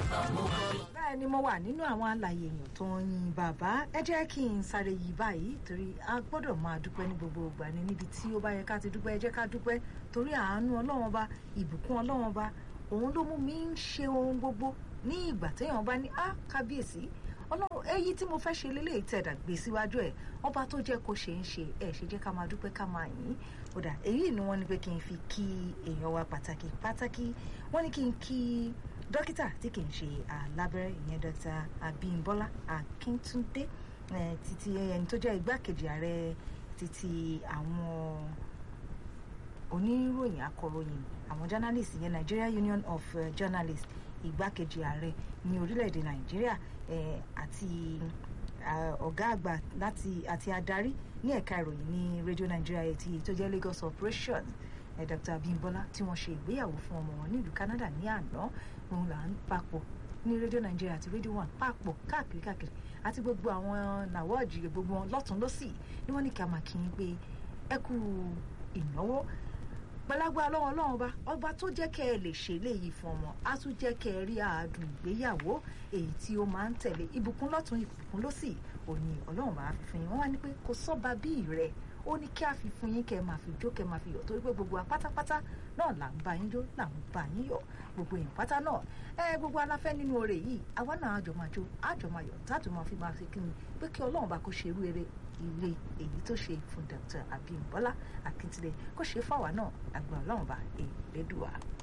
bẹ́ẹ̀ ni mo wà nínú àwọn àlàyé èèyàn tó ń yin bàbá ẹ jẹ́ kí n sáré yí báyìí torí a gbọ́dọ̀ máa dúpẹ́ ní gbogbo ìgbà ni níbi tí ó bá yẹ ká ti dúpẹ́ ẹ jẹ́ ká dúpẹ́ torí àánú ọlọ́wọ́n bá ìbùkún ọlọ́wọ́n bá òun ló mú mi ń ṣe ohun gbogbo ní ìgbà téèyàn bá ní á kábíyèsí ọlọ́run èyí tí mo fẹ́ ṣe lélẹ́yìí tẹ̀dà gbé síwájú ẹ̀ ọba tó jẹ́ kó ṣe ń ṣe ẹ̀ ṣe jẹ́ ká máa dúpẹ́ ká máa yìn ó dà èyí ni wọ́n ní pé kí n fi kí èèyàn wa pàtàkì pàtàkì wọ́n ní kí n kí dókítà tí kì í ṣe alábẹ́rẹ́ ìyẹn dókítà Abímbọ́lá Akíntúndé títí ẹni tó jẹ́ igbákejì ààrẹ títí àwọn oníròyìn akọ̀ròyìn àwọn journalist ìyẹn Nigeria Union of uh, Journalists igbákejì ààrẹ ní orílẹ̀-èdè nàìjíríà àti ọ̀gá àgbà láti àti adarí ní ẹ̀ka ìròyìn ní radio nigeria eighty tó jẹ́ lagos operations dr abimbola tí wọ́n ṣe ìgbéyàwó fún ọmọ wọn nílùú canada ní àná òun là ń papọ̀ ní radio nigeria àti radio one papọ̀ káàkiri káàkiri àti gbogbo àwọn nàwọ́ọ̀jì gbogbo wọn lọ́tún lọ́sì ni wọ́n ní kí a máa kí n pé ẹ kú ìnáwó gbalagbá ọlọ́run ọlọ́run ọba ọba tó jẹ́ kẹ́ ẹ lè ṣe léyìí fún ọmọ á tún jẹ́ kẹ́ ẹ rí àádùn ìgbéyàwó èyí tí ó máa ń tẹ̀lé ìbùkún lọ́tún ìbùkún lọ́sì òní ọlọ́run bá fi fún yín wọ́n wá ní pé kò sọ́ba bí rẹ̀ ó ní kí a fi fún yín kẹ́ ẹ máa fi jó kẹ́ ẹ máa fi yọ̀ torí pé gbogbo apátápátá náà là ń bá yín jó là ń bá yín yọ̀ gbogbo èèyàn pátá náà ẹ gbogbo aláfẹ́ nínú oore yìí àwa náà àjọ máa jó àjọ máa yọ̀ táàtò máa fi máa fi kí ni pé kí ọlọ́run bá kó ṣe irú eré ilé èyí tó ṣe fún Dr. Abímbọ́lá Akíntúndé kó ṣe fáwa náà àgbà ọlọ́run bá èlédùà.